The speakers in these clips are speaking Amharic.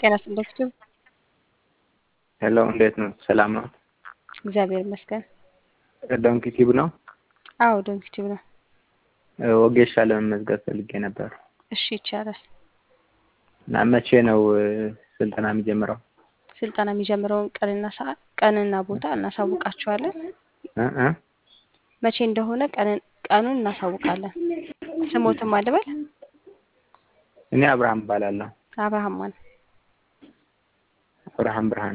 ጤና ይስጥልኝ። ሄሎ እንዴት ነው? ሰላም ነው? እግዚአብሔር ይመስገን። ዶንኪ ቲዩብ ነው? አዎ ዶንኪ ቲዩብ ነው። ወጌሻ ለመመዝገብ ፈልጌ ነበር እሺ ይቻላል። እና መቼ ነው ስልጠና የሚጀምረው? ስልጠና የሚጀምረውን ቀንና ሰዓት ቀንና ቦታ እናሳውቃችኋለን። እ እ መቼ እንደሆነ ቀንን ቀኑን እናሳውቃለን። ስሞትም አልበል እኔ አብርሃም እባላለሁ። አብርሃም ማን? አብርሃም ብርሃን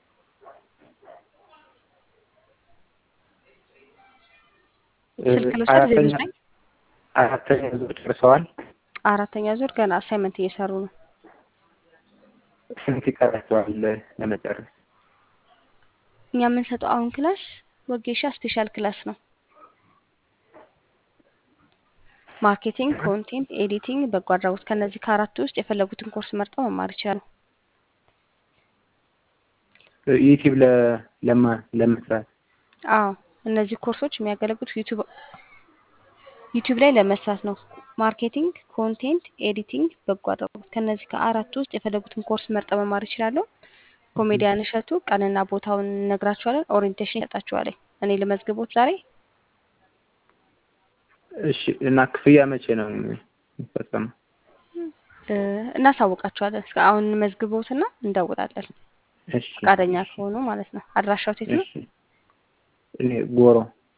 ስልክ ልውሰድ ዜሮ ዘጠኝ አራተኛ ዙር ጨርሰዋል። አራተኛ ዙር ገና አሳይመንት እየሰሩ ነው። ስንት ይቀራቸዋል ለመጨረስ? እኛ የምንሰጠው አሁን ክላስ ወጌሻ ስፔሻል ክላስ ነው። ማርኬቲንግ፣ ኮንቴንት፣ ኤዲቲንግ፣ በጎ አድራጎት ከነዚህ ከአራቱ ውስጥ የፈለጉትን ኮርስ መርጠው መማር ይችላሉ። ዩቲዩብ ለማ- ለመስራት አዎ እነዚህ ኮርሶች የሚያገለግሉት ዩቲዩብ ዩቲዩብ ላይ ለመስራት ነው። ማርኬቲንግ፣ ኮንቴንት፣ ኤዲቲንግ፣ በጎ አድራጎት ከነዚህ ከአራቱ ውስጥ የፈለጉትን ኮርስ መርጠው መማር ይችላሉ። ኮሜዲያን እሸቱ ቀንና ቦታውን እነግራችኋለን። ኦሪየንቴሽን ይሰጣችኋለን። እኔ ልመዝግቦት ዛሬ እሺ። እና ክፍያ መቼ ነው የሚፈጸመው? እ፣ እናሳውቃችኋለን። እስከ አሁን እንመዝግቦትና እንደውላለን። እሺ ፈቃደኛ ከሆኑ ማለት ነው። አድራሻው የት ነው? እሺ። እኔ ጎሮ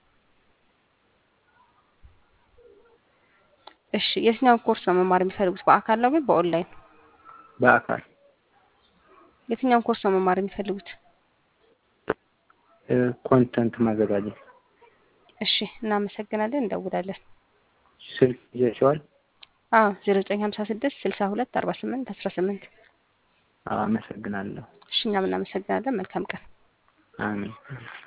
እሺ የትኛውን ኮርስ ነው መማር የሚፈልጉት? በአካል ነው ግን በኦንላይን? በአካል የትኛውን ኮርስ ነው መማር የሚፈልጉት? እ፣ ኮንተንት ማዘጋጀት እሺ እናመሰግናለን። እንደውላለን። ስልክ ይዘሽዋል? አዎ ዜሮ ዘጠኝ ሀምሳ ስድስት ስልሳ ሁለት አርባ ስምንት አስራ ስምንት አዎ፣ አመሰግናለሁ። እሺ እኛም እናመሰግናለን። መልካም ቀን። አሜን።